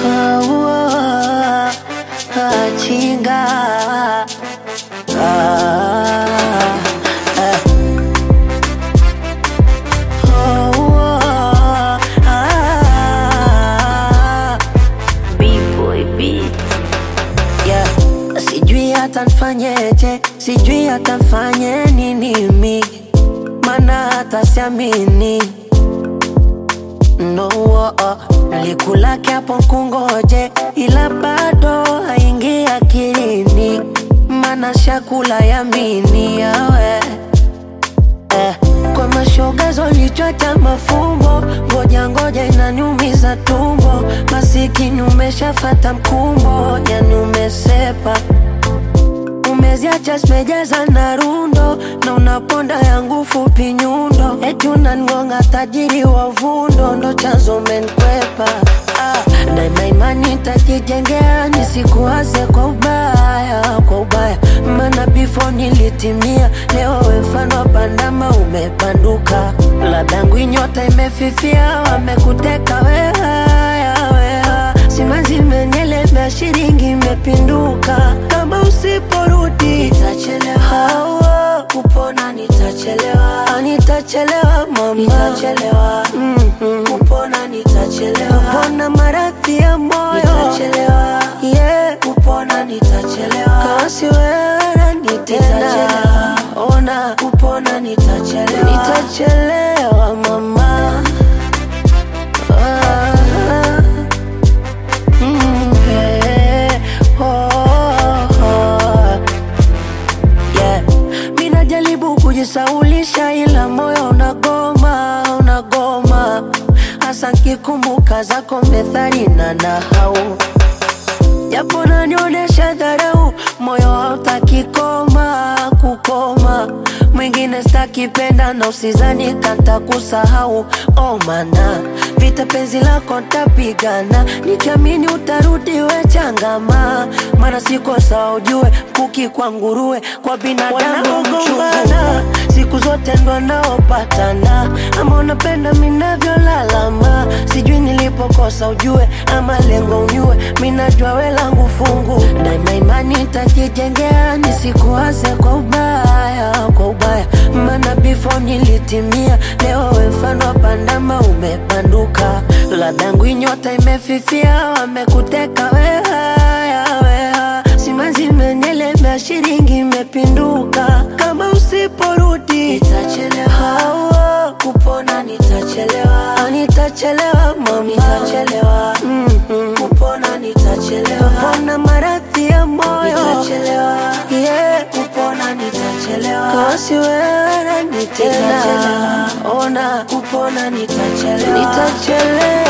Ah, ah, chinga Ah, ah. Oh, ah. B-boy beats. Yeah. Sijui hata nfanyeje, sijui hata nfanye nini mi, mana hata siamini no, oh, oh. Likulake hapo kungoje, ila bado haingi akilini, mana shakula yamini yawe eh. Kwa mashoga zolichota mafumbo, ngoja ngoja inaniumiza tumbo, masikini umeshafata mkumbo, yani umesepa umeziacha zimejaza na rundo na unaponda yangu fupi nyundo, eti unangonga tajiri wa vundo, ndo chanzo menkwepa ah, daima imani tajijengea nisikuwaze kwa ubaya, kwa ubaya maana before nilitimia, leo we mfano wa bandama umepanduka, ladangu nyota imefifia, wamekuteka wehaya weha simanzi imenielemea, shilingi imepinduka, kama usiporudi nitachelewa, kupona nitachelewa, Ah, nitachelewa mama, nitachelewa mm-hmm. kupona nitachelewa, kupona maradhi ya moyo nitachelewa, yeah. kupona nitachelewa, kama si wewe nani tena, ona kupona nitachelewa, nitachelewa mama ah. Mm, yeah. Oh, oh. Yeah. Mi najaribu kujisaulisha ila moyo unagoma, unagoma hasa nkikumbuka zako methali na nahau japo nanionyesha dharau, moyo hautaki koma kukoma. Mwingine stakipenda na usizani kanta kusahau, oh mana vita penzi lako ntapigana, nikiamini utarudi we changama, mana siko sawa ujue, kuki kwa nguruwe kwa binadamu gombana siku zote ndo naopatana, ama unapenda minavyolalama, sijui nilipokosa ujue, ama lengo unyue, minajua we langu fungu, daima imani tajijengea, nisikuwaze kwa ubaya, kwa ubaya, maana before nilitimia, leo we mfano wa bandama umepanduka, ladangu nyota imefifia, wamekuteka wehaya, weha simanzi imenielemea, shilingi imepinduka, kama usiporudi nitachelewa, kupona nitachelewa, Ah, nitachelewa mama, nitachelewa mm-hmm. kupona nitachelewa, kupona maradhi ya moyo nitachelewa, yeah. kupona nitachelewa, kama si wewe nani tena, ona kupona nitachelewa, nitachelewa